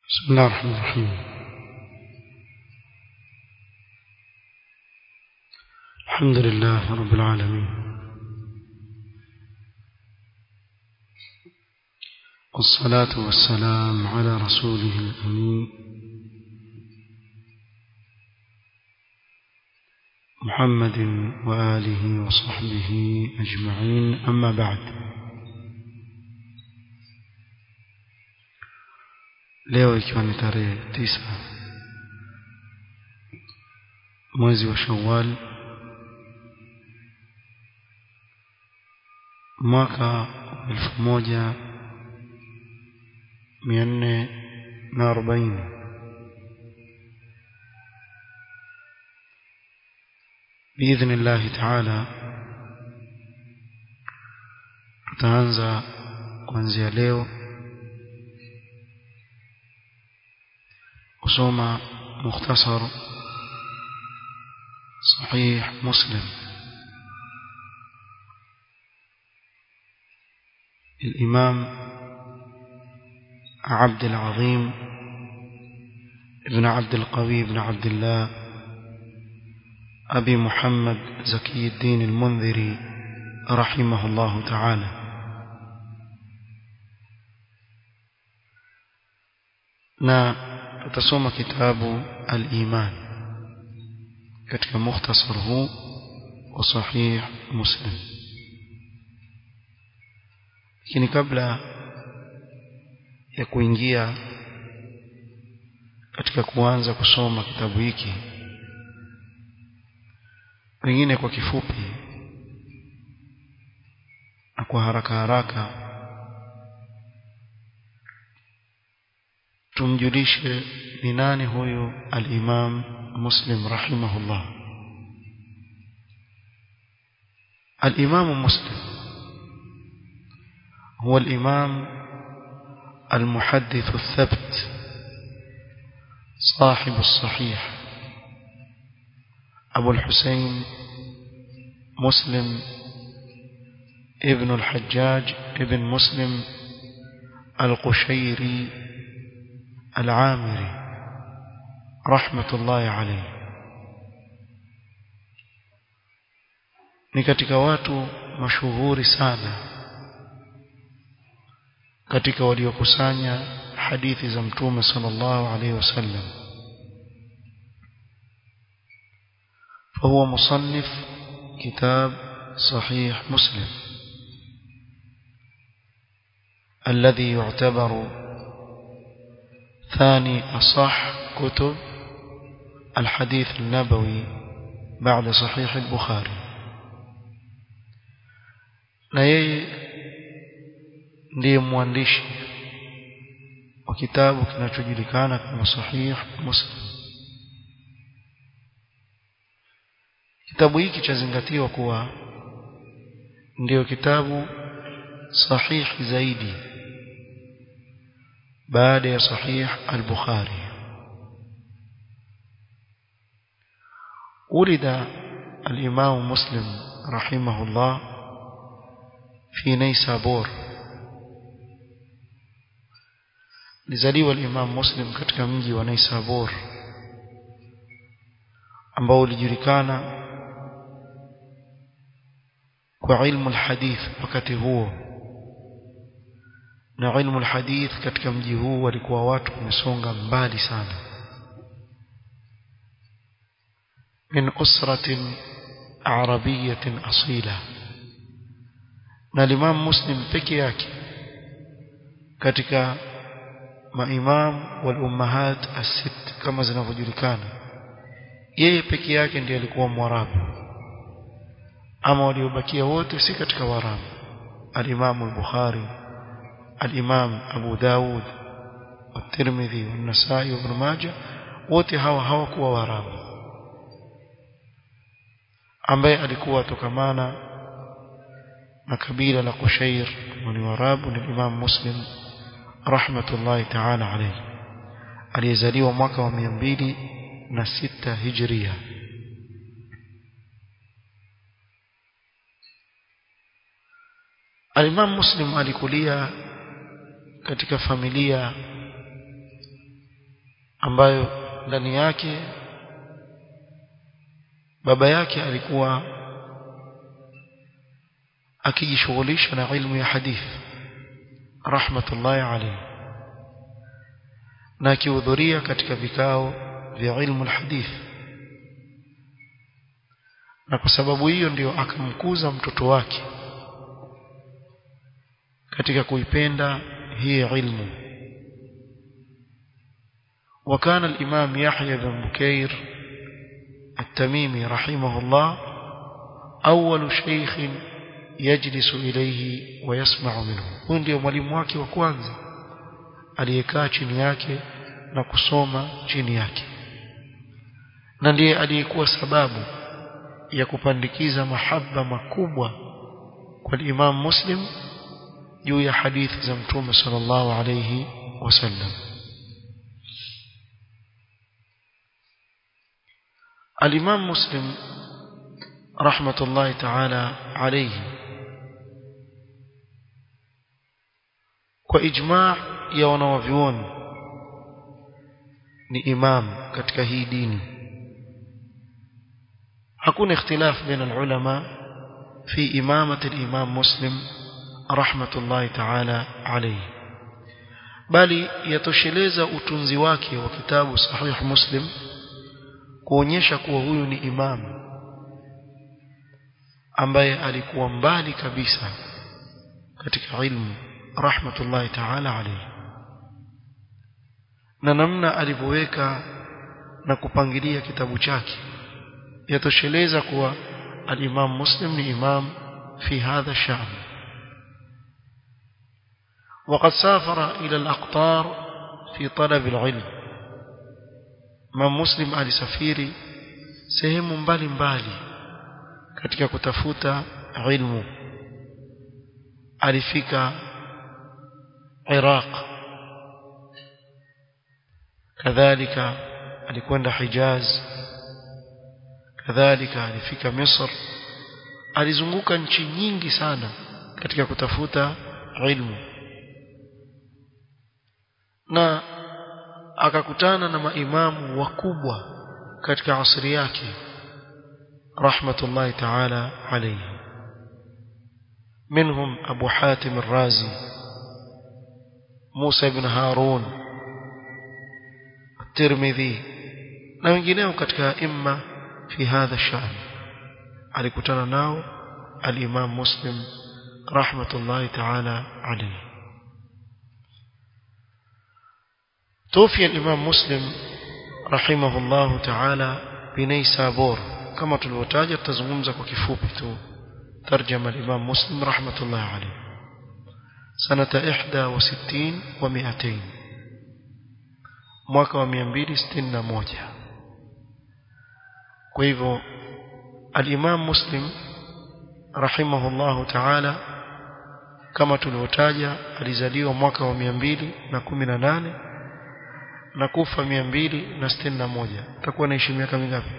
بسم الله الرحمن الرحيم الحمد لله رب العالمين والصلاة والسلام على رسوله الأمين محمد وآله وصحبه أجمعين أما بعد leo ikiwa ni tarehe tisa mwezi wa Shawwal mwaka elfu moja mia nne na arobaini biidhni llahi taala tutaanza kuanzia leo kusoma mukhtasar sahih muslim الإمام عبد العظيم ابن عبد القوي بن عبد الله أبي محمد زكي الدين المنذري رحمه الله تعالى na tutasoma kitabu al-iman katika mukhtasar huu wa sahih muslim lakini kabla ya kuingia katika kuanza kusoma kitabu hiki pengine kwa kifupi na kwa haraka haraka tumjulishe ni nani huyu al-Imam Muslim rahimahullah al-Imam Muslim هو الإمام المحدث الثبت صاحب الصحيح أبو الحسين مسلم ابن الحجاج ابن مسلم القشيري العامري رحمة الله عليه ni katika watu mashuhuri sana katika waliokusanya hadithi za mtume sallallahu alaihi wasallam فهو مصنف كتاب صحيح مسلم الذي يعتبر ثاني أصح كتب الحديث النبوي بعد صحيح البخاري na yeye ndiye mwandishi wa kitabu kinachojulikana kama sahih muslim kitabu hiki chazingatiwa kuwa ndiyo kitabu sahihi zaidi baada ya sahih al-Bukhari ولد الإمام مسلم رحمه الله في نيسابور لزليوا الإمام مسلم katika mji wa Naisabur ambao ulijulikana kwa ilmu alhadith wakati huo na ilmu alhadith katika mji huu walikuwa watu wamesonga mbali sana min usratin arabiyatin asila na Imam Muslim peke yake katika maimam wal ummahat as-sitt kama zinavyojulikana yeye peke yake ndiye alikuwa mwarabu ama waliobakia wote si katika warabu al-Imam al-Bukhari al-Imam Abu Dawud at-Tirmidhi an-Nasa'i ibn Majah wote hawa hawakuwa warabu ambaye alikuwa tokamana na kabila la Kushair ni warabu ni Imam Muslim rahmatullahi ta'ala alayhi aliyezaliwa mwaka wa 206 hijria Al-Imam Muslim alikulia katika familia ambayo ndani yake baba yake alikuwa akijishughulisha na ilmu ya hadithi rahmatullahi alayhi na akihudhuria katika vikao vya ilmu alhadith na kwa sababu hiyo ndio akamkuza mtoto wake katika kuipenda hii ilmu وكان الإمام يحيى بن بكير التميمي رحمه الله أول شيخ يجلس إليه ويسمع منه huyu ndio mwalimu wake wa kwanza aliyekaa chini yake na kusoma chini yake na ndiye aliyekuwa sababu ya kupandikiza mahaba makubwa kwa Imam Muslim juu ya hadithi za Mtume sallallahu alayhi wasallam الإمام مسلم رحمة الله تعالى عليه وإجماع ya wanawavyuoni ni imam katika hii dini hakuna ikhtilaf baina ulama fi imamati al-imam muslim rahmatullahi ta'ala alayhi bali yatosheleza utunzi wake wa kitabu sahih muslim kuonyesha kuwa huyu ni imam ambaye alikuwa mbali kabisa katika ilmu rahmatullahi ta'ala alayhi na namna alivyoweka na kupangilia kitabu chake yatosheleza kuwa al-Imam Muslim ni imam fi hadha sha'n وقد سافر إلى الأقطار في طلب العلم ما مسلم alisafiri sehemu mbali mbali katika kutafuta ilmu alifika Iraq kadhalika alikwenda Hijaz kadhalika alifika Misr alizunguka nchi nyingi sana katika kutafuta ilmu na akakutana na maimamu wakubwa katika asri yake rahmatullahi ta'ala alayhi منهم أبو حاتم الرازي موسى بن هارون الترمذي na wengineo katika imma fi hadha shan alikutana nao al-Imam Muslim rahmatullahi ta'ala alayhi توفي الإمام مسلم رحمه الله تعالى بنيسابور كما تلوتاج تزغمز وكفوبي تو ترجم الإمام مسلم رحمة الله عليه سنة إحدى وستين ومئتين mwaka wa 261 kwa hivyo al-Imam Muslim rahimahullahu ta'ala kama tulivyotaja alizaliwa mwaka wa 218 na kufa 261 utakuwa naishi miaka mingapi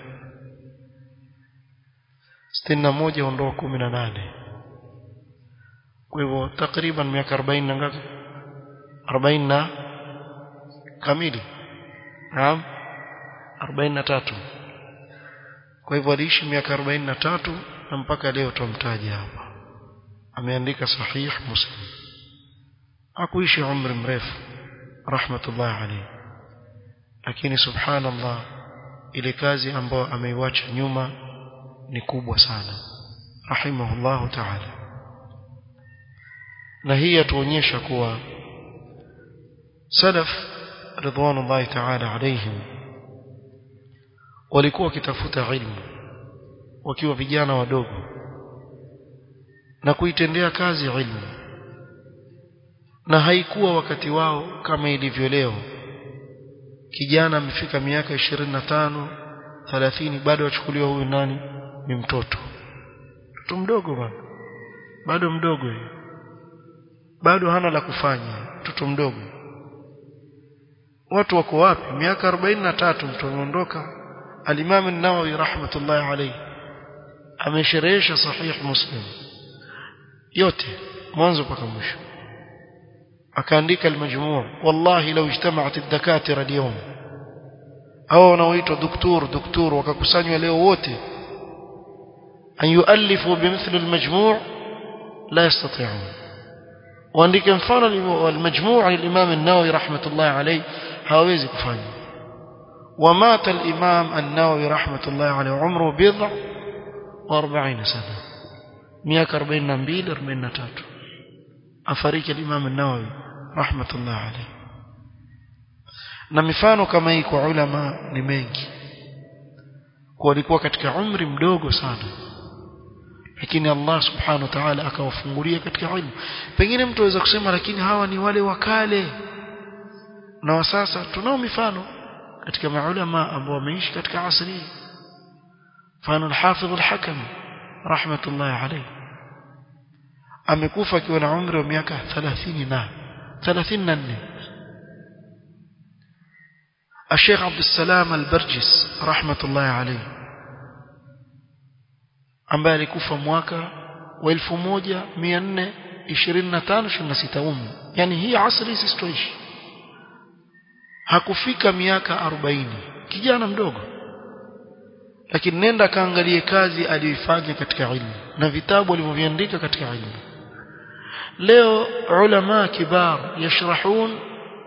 61 ondoa 18 kwa hivyo takriban miaka 40 na ngapi 40 na kamili naam 43 kwa hivyo aliishi miaka 43 na mpaka leo tumtaja hapa ameandika sahih muslim akuishi umri mrefu rahmatullah alayhi lakini subhanallah ile kazi ambayo ameiwacha nyuma ni kubwa sana rahimahullahu ta'ala na hii yatuonyesha kuwa salaf ridwanullahi ta'ala alayhim walikuwa wakitafuta ilmu wakiwa vijana wadogo na kuitendea kazi ilmu na haikuwa wakati wao kama ilivyo leo kijana amefika miaka 25 30 bado achukuliwa huyu nani ni mtoto mtoto mdogo bado bado mdogo yeye bado hana la kufanya mtoto mdogo watu wako wapi miaka 43 mtu ameondoka al-Imam an-Nawawi rahmatullahi alayhi amesherehesha sahih Muslim yote mwanzo mpaka mwisho akaandika al-majmu' wallahi law ijtama'at ad-dakatira al-yawm au wanaoitwa doktor doktor wakakusanywa leo wote an yuallifu bimithli almajmu' la yastati'un waandike mfano almajmu' al-imam an-nawawi rahmatullah alayhi hawezi kufanya ومات الإمام النووي رحمة الله عليه عمره بضع وأربعين سنة مياك أربعين نبيل أربعين نتاتو أفريك الإمام النووي رحمة الله عليه na mifano kama hii kwa ulama ni mengi walikuwa katika umri mdogo sana lakini Allah subhanahu wa ta'ala akawafungulia katika ilmu pengine mtu aweza kusema lakini hawa ni wale wakale na wa sasa tunao mifano katika maulama ambao wameishi katika asri mfano al-Hafidh al-Hakam rahmatullah alayhi amekufa akiwa na umri wa miaka 30 na 34 الشيخ عبد السلام البرجس رحمة الله عليه ambaye alikufa mwaka wa 1425 26 umu yani hii asri sisi tuishi hakufika miaka 40 kijana mdogo lakini nenda kaangalie kazi aliyoifanya katika ilmu na vitabu alivyoviandika katika ilmu leo ulama kibar yashrahun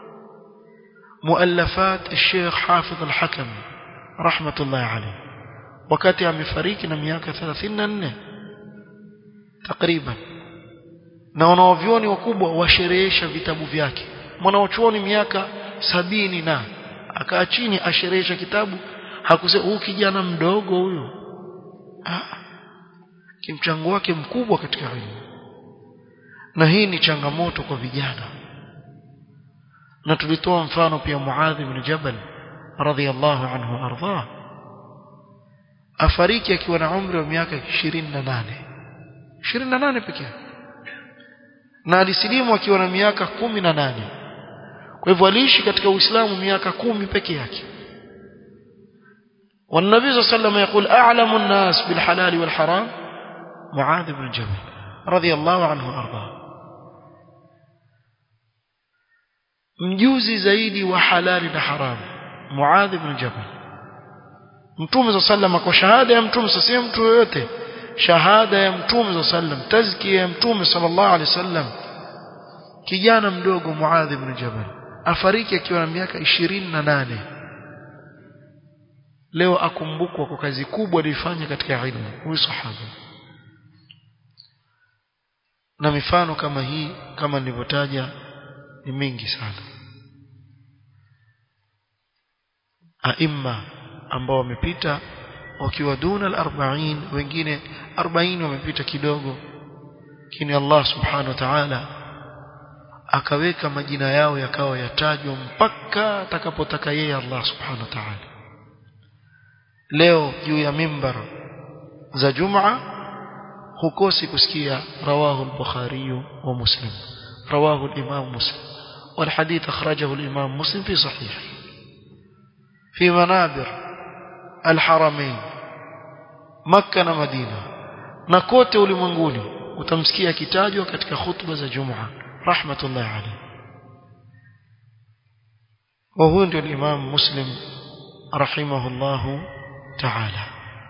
مؤلفات الشيخ حافظ الحكم رحمة الله عليه wakati amefariki na miaka 34 takriban na wanaovyoni wakubwa washerehesha vitabu vyake mwanaochuoni miaka sabini na akaa chini asherehesha kitabu hakusema huyu kijana mdogo huyo ah kimchango wake mkubwa katika elimu na hii ni changamoto kwa vijana na tulitoa mfano pia Muadh ibn Jabal radhiyallahu anhu ardhah afariki akiwa na umri wa miaka 28 28 pekee na alisilimu akiwa na miaka 18 kwa hivyo aliishi katika Uislamu miaka kumi peke yake والنبي صلى الله عليه وسلم يقول أعلم الناس بالحلال والحرام معاذ بن جبل رضي الله عنه وأرضاه mjuzi zaidi wa halali na haramu Muadh ibn Jabal Mtume sallam kwa shahada ya Mtume si mtu yoyote shahada ya Mtume sallam tazkia ya Mtume sallallahu alaihi wasallam kijana mdogo Muadh ibn Jabal afariki akiwa na miaka 28 leo akumbukwa kwa kazi kubwa aliyofanya katika ilmu huyu sahaba na mifano kama hii kama nilivyotaja ni mingi sana aima ambao wamepita wakiwa duna al-40 wengine 40 wamepita kidogo lakini Allah subhanahu wa ta'ala akaweka majina yao yakawa yatajwa mpaka atakapotaka yeye Allah subhanahu wa ta'ala leo juu ya mimbar za Jumaa hukosi kusikia rawahu al-Bukhari wa Muslim rawahu al-Imam Muslim والحديث أخرجه الإمام مسلم في صحيح في منابر الحرمين مكة ومدينة نكوت ulimwenguni utamsikia kitajwa katika khutba za Jumaa rahmatullahi alayhi wa huwa ndio Imam Muslim rahimahullahu ta'ala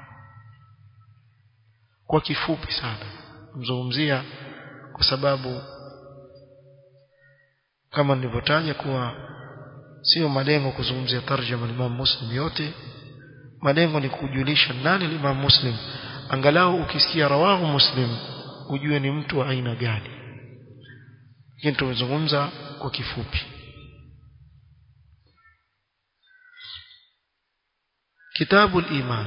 kwa kifupi sana mzungumzia kwa sababu kama nilivyotaja kuwa sio malengo kuzungumzia tarjama Imam Muslim yote malengo ni kujulisha nani Imam Muslim angalau ukisikia rawahu Muslim ujue ni mtu wa aina gani lakini tumezungumza kwa kifupi kitabu al-iman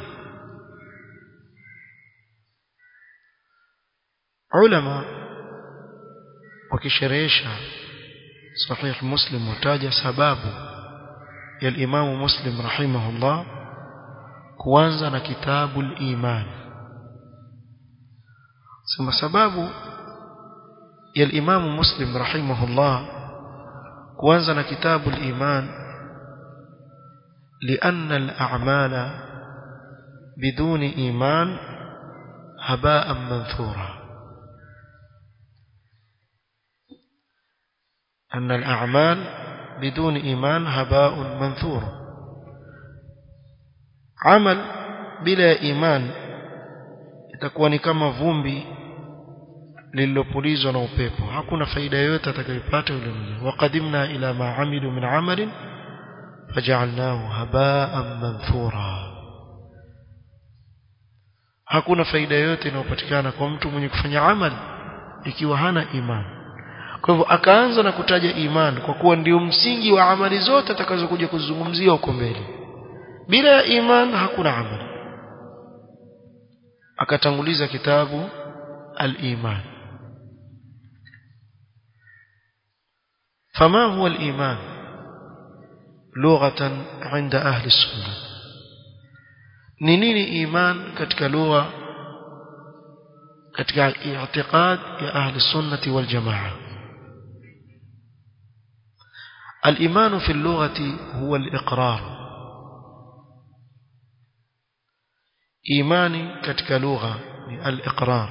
ulama wakisherehesha صحيح مسلم وتاج سباب يا الإمام مسلم رحمه الله كوانزا كتاب الإيمان ثم سباب يا الإمام مسلم رحمه الله كوانزا كتاب الإيمان لأن الأعمال بدون إيمان هباء منثورا أن الأعمال بدون إيمان هباء منثور amal bila ya iman itakuwa ni kama vumbi lililopulizwa na upepo hakuna faida yoyote atakayopata yule mja waqadimna ila ma amilu min amalin faj'alnahu haba'an manthura hakuna faida yoyote inayopatikana kwa mtu mwenye kufanya amali ikiwa hana imani kwa hivyo akaanza na kutaja imani kwa kuwa ndio msingi wa amali zote atakazokuja kuzungumzia huko mbele bila ya iman hakuna amali akatanguliza kitabu al-iman فما هو الإيمان لغة عند أهل السنة نينين إيمان كتك لغة كتك اعتقاد يا أهل السنة والجماعة الإيمان في اللغة هو الإقرار إيماني كتك لغة الإقرار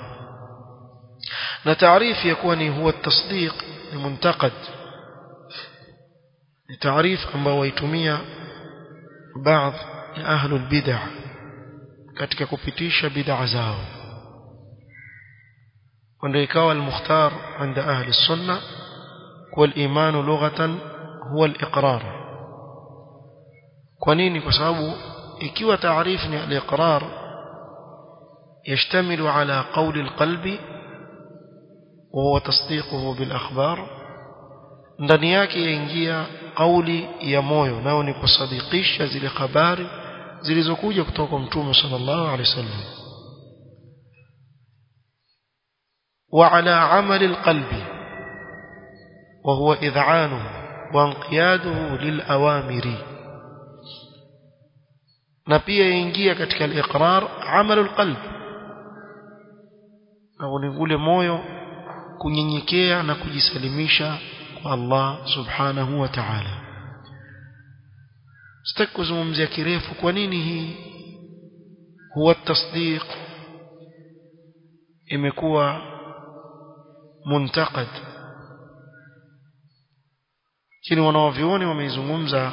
نتعريف يكون هو التصديق المنتقد تعريف ambao waitumia baadhi ya ahlul bid'ah katika kupitisha bid'a zao ndio ikawa al-mukhtar عند ahli السنه والإيمان لغة هو الإقرار kwa nini kwa sababu ikiwa taarifu ni al-iqrar يشتمل على قول القلب وهو تصديقه بالأخبار ndani yake yaingia kauli ya moyo nao ni kusadikisha zile habari zilizokuja kutoka kwa mtume sallallahu alaihi wasallam wa ala amali alqalbi wa huwa id'anuhu wa inqiyaduhu lilawamiri na pia yaingia katika al-iqrar amalu alqalb na ni ule moyo kunyenyekea na kujisalimisha Allah subhanahu wa ta'ala sitaki kuzungumzia kirefu kwa nini hii huwa tasdiq imekuwa muntakad kini wanaovioni wameizungumza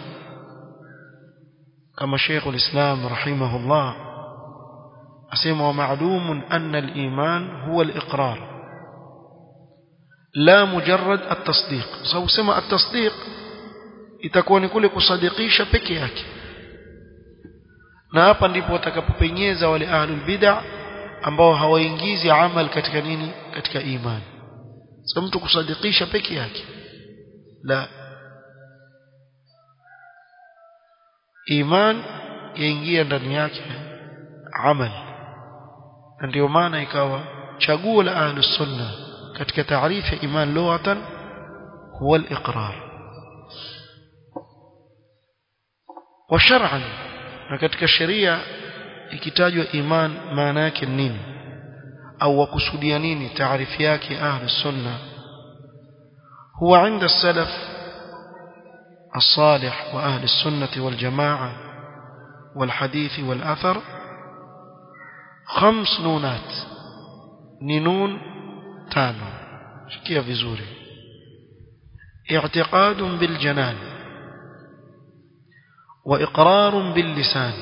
kama Sheikh al-Islam rahimahullah asema wa ma'lumun anna al-iman huwa al-iqrar لا مجرد التصديق سو سما التصديق itakuwa ni kule kusadikisha peke yake na hapa ndipo watakapopenyeza wale ahlul bid'ah ambao hawaingizi amal katika nini katika imani sasa mtu kusadikisha peke yake la iman yaingia ndani yake amal na ndio maana ikawa chaguo la ahlus sunnah katika taarifu ya iman lughatan huwa al-iqrar wa shar'an na katika sheria ikitajwa iman maana yake nini au wakusudia nini taarifu yake ahli sunna huwa عند السلف الصالح واهل السنه والجماعه والحديث والاثر خمس نونات نون tano shikia vizuri i'tiqad bil janan wa iqrar bil lisan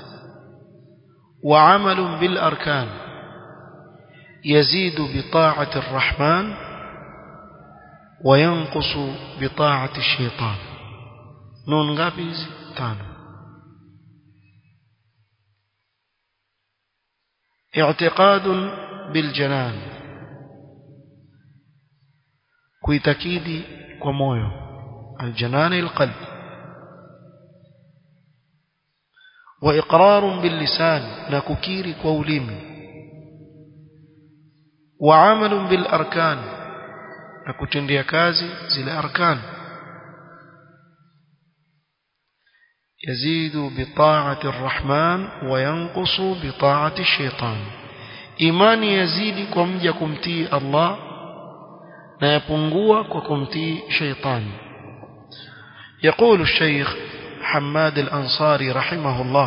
wa 'amal bil arkan يزيد بطاعة الرحمن وينقص بطاعة الشيطان نون غابيز تانو اعتقاد بالجنان kuitakidi kwa moyo aljanani alqalb wa iqrar billisan na kukiri kwa ulimi wa amal bil arkan na kutendea kazi zile arkan يزيد بطاعة الرحمن وينقص بطاعة الشيطان إيمان يزيد كم يكمتي الله na yapungua kwa kumtii shaitani يقول الشيخ حماد الأنصاري رحمه الله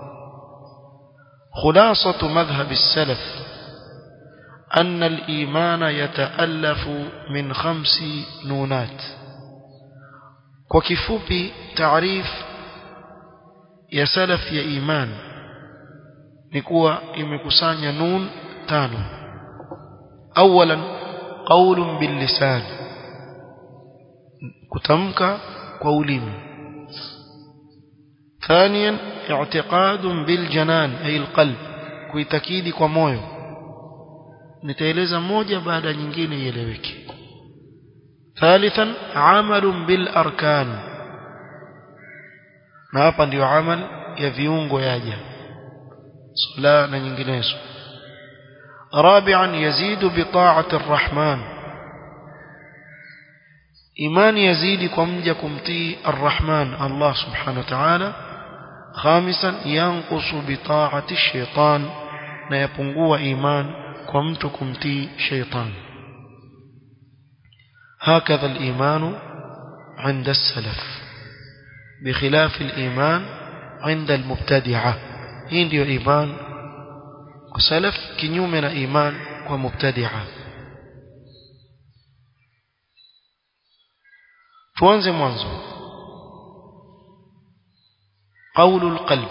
خلاصة مذهب السلف أن الإيمان يتألف من خمس نونات وكفوبي تعريف يا سلف يا إيمان ni kuwa imekusanya nun tano awalan qaulun bil lisan kutamka kwa ulimi ثانيا اعتقاد بالجنان أي القلب kuitakidi kwa moyo nitaeleza moja baada nyingine ieleweke ثالثا عمل بالاركان na hapa ndio amal ya viungo yaja sala na nyinginezo رابعا يزيد بطاعه الرحمن ايمان يزيد kwa mja kumtii الرحمن الله سبحانه وتعالى خامسا ينقص بطاعه الشيطان na yapungua iman kwa mtu kumtii shaytan هكذا الإيمان عند السلف بخلاف الإيمان عند المبتدعة هندي إيمان وسلف كنيومنا إيمان ومبتدعة tuanze mwanzo قول القلب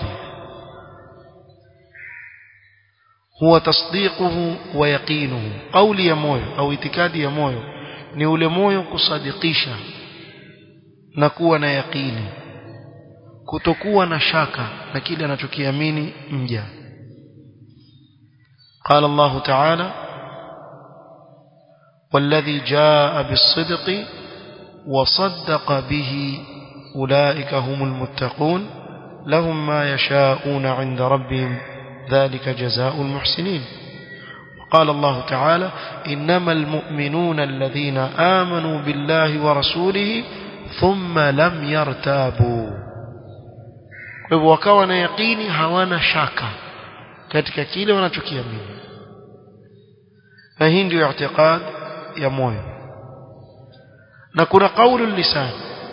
هو تصديقه ويقينه قول يا موyo au itikadi ya moyo ni ule moyo kusadikisha na kuwa na yaqini kutokuwa na shaka na kile anachokiamini mja قال الله تعالى والذي جاء بالصدق وصدق به أولئك هم المتقون لهم ما يشاءون عند ربهم ذلك جزاء المحسنين قال الله تعالى إنما المؤمنون الذين آمنوا بالله ورسوله ثم لم يرتابوا وكوا na yaqini hawana shaka katika kile wanachokiamini na hii ndio i'tiqad ya moyo na kuna qaulu lisan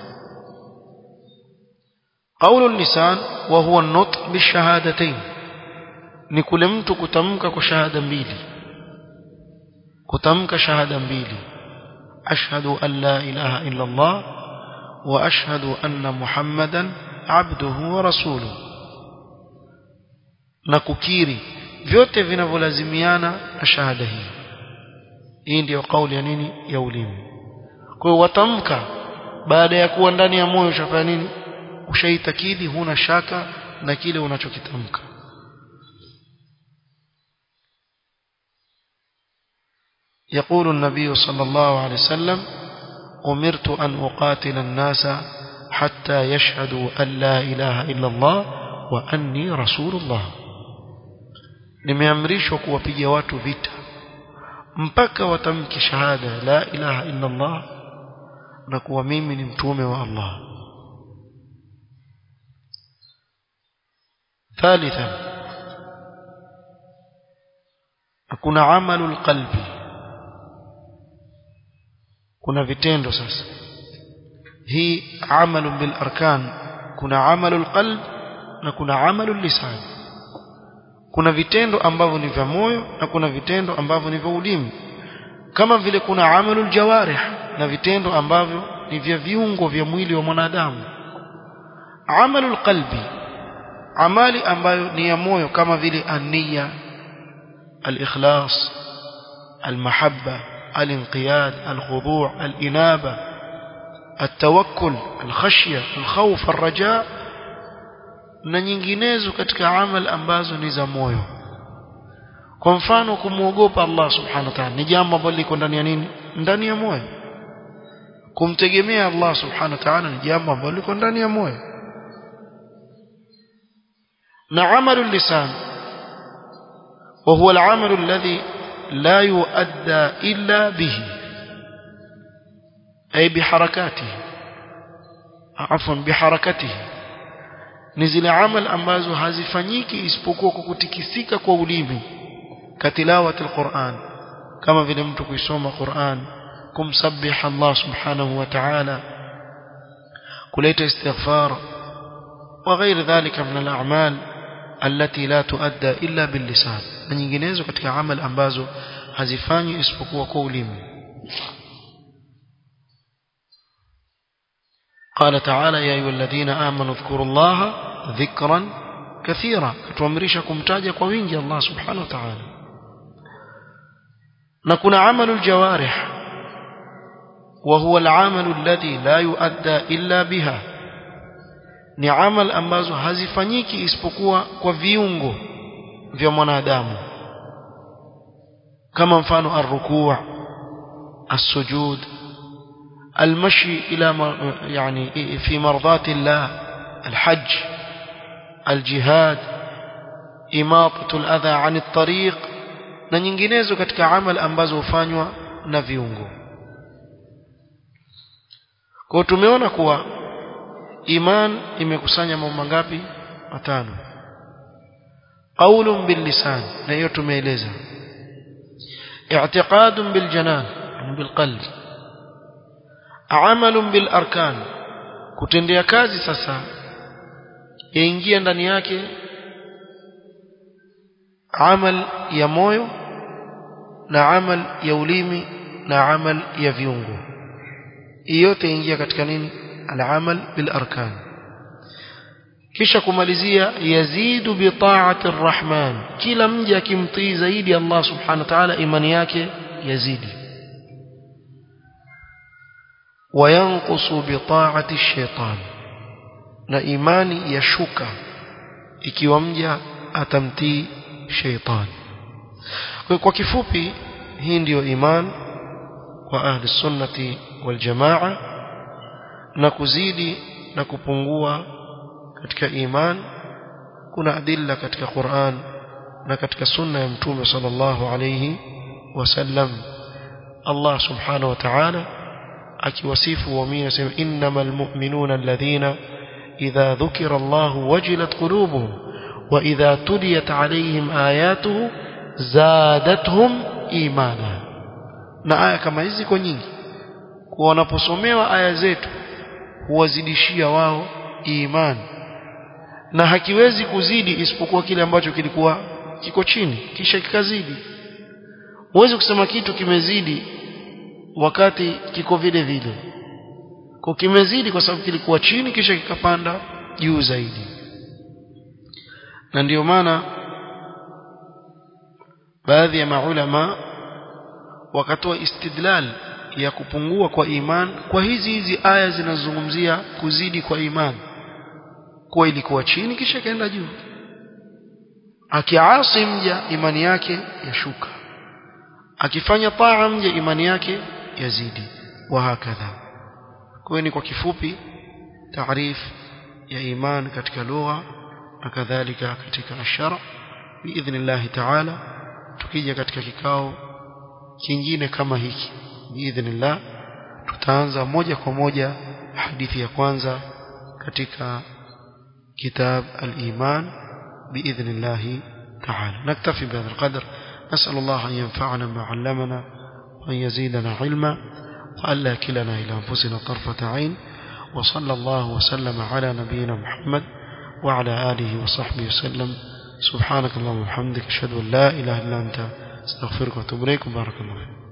qaulu lisan wa huwa an-nutq bishahadatayn ni kule mtu kutamka kwa shahada mbili kutamka shahada mbili ashhadu an la ilaha illa Allah wa ashhadu anna Muhammadan abduhu wa rasuluhu na kukiri vyote vinavyolazimiana na shahada hii hii ndiyo kauli ya nini ya ulimi kwa hiyo watamka baada ya kuwa ndani ya moyo ushafanya nini ushaitakidi huna shaka na kile unachokitamka يقول النبي صلى الله عليه وسلم أمرت أن أقاتل الناس حتى يشهدوا أن لا إله إلا الله وأني رسول الله nimeamrishwa kuwapiga watu vita mpaka watamki shahada la ilaha illa Allah na kuwa mimi ni mtume wa Allah ثالثا kuna amalu alqalbi kuna vitendo sasa hii amalu bil arkan kuna amalu alqalb na kuna amalu lisan kuna vitendo ambavyo ni vya moyo na kuna vitendo ambavyo ni vya ulimi kama vile kuna amalu aljawarih na vitendo ambavyo ni vya viungo vya mwili wa mwanadamu amalu alqalbi amali ambayo ni ya moyo kama vile ania al-ikhlas al-mahabba al-inqiyad al-khudu' al-inaba التوكل الخشية الخوف الرجاء na nyinginezo katika amal ambazo ni za moyo kwa mfano kumwogopa Allah subhanahu wa ta'ala ni jambo ambalo liko ndani ya nini ndani ya moyo kumtegemea Allah subhanahu wa ta'ala ni jambo ambalo liko ndani ya moyo na amalu lisan وهو العمل الذي لا يؤدى إلا به أي بحركاته عفوا بحركته ni zile amal ambazo hazifanyiki isipokuwa kwa kutikisika kwa ulimi katilawati alquran kama vile mtu kuisoma Qur'an kumsabbiha Allah subhanahu wa ta'ala kuleta istighfar وغير ذلك من الأعمال التي لا تؤدى إلا باللسان na nyinginezo katika amal ambazo hazifanywi isipokuwa kwa ulimi قال تعالى يا أيها الذين آمنوا اذكروا الله ذكرا kathira katuamrisha kumtaja kwa wingi Allah subhanahu wa ta'ala na kuna amalu aljawarih وهو العمل الذي لا يؤدى إلا بها ni amal ambazo hazifanyiki isipokuwa kwa viungo vya mwanadamu kama mfano arrukuu السجود المشي إلى يعني في مرضات الله الحج الجهاد إماطة الأذى عن الطريق na nyinginezo katika amal ambazo hufanywa na viungo kwa tumeona kuwa iman imekusanya mambo mangapi matano qaulun bil lisan na hiyo tumeeleza i'tiqadun bil janan bil qalb amalun bil arkan kutendea kazi sasa yaingia ndani yake amal ya moyo na amal ya ulimi na amal ya viungo yote ingia katika nini al-amal bil arkan kisha kumalizia yazidu bi ta'ati ar-rahman kila mja akimtii zaidi Allah subhanahu wa ta'ala imani yake yazidi wayanqusu bi ta'ati ash-shaytan na imani yashuka ikiwa mja atamtii shaytan kwa kifupi hii ndiyo iman kwa ahli sunnati wal jamaa na kuzidi na kupungua katika iman kuna adilla katika Qur'an na katika sunna ya mtume sallallahu alayhi wasallam Allah subhanahu wa ta'ala akiwasifu waumini asema innamal mu'minuna alladhina idha dhukira Allah wajilat qulubuhum wa idha tuliyat alayhim ayatuhu zadatuhum imana na aya kama hizi kwa nyingi kwa wanaposomewa aya zetu huwazidishia wao imani na hakiwezi kuzidi isipokuwa kile ambacho kilikuwa kiko chini kisha kikazidi huwezi kusema kitu kimezidi wakati kiko vile vile kwa kimezidi kwa sababu kilikuwa chini kisha kikapanda juu zaidi na ndiyo maana baadhi ya maulama wakatoa istidlal ya kupungua kwa iman kwa hizi hizi aya zinazozungumzia kuzidi kwa iman kuwa ilikuwa chini kisha ikaenda juu akiasi mja imani yake yashuka akifanya taa mja imani yake yazidi wa hakadha kwa ni kwa kifupi taarif ya iman katika lugha na kadhalika katika ashara biidhnillah taala tukija katika kikao kingine kama hiki biidhnillah tutaanza moja kwa moja hadithi ya kwanza katika كتاب الإيمان بإذن الله تعالى نكتفي بهذا القدر نسأل الله أن ينفعنا ما علمنا وأن يزيدنا علما وألا كلنا إلى أنفسنا طرفة عين وصلى الله وسلم على نبينا محمد وعلى آله وصحبه وسلم سبحانك اللهم وبحمدك أشهد أن لا إله إلا أنت استغفرك وأتوب إليك وبارك الله فيك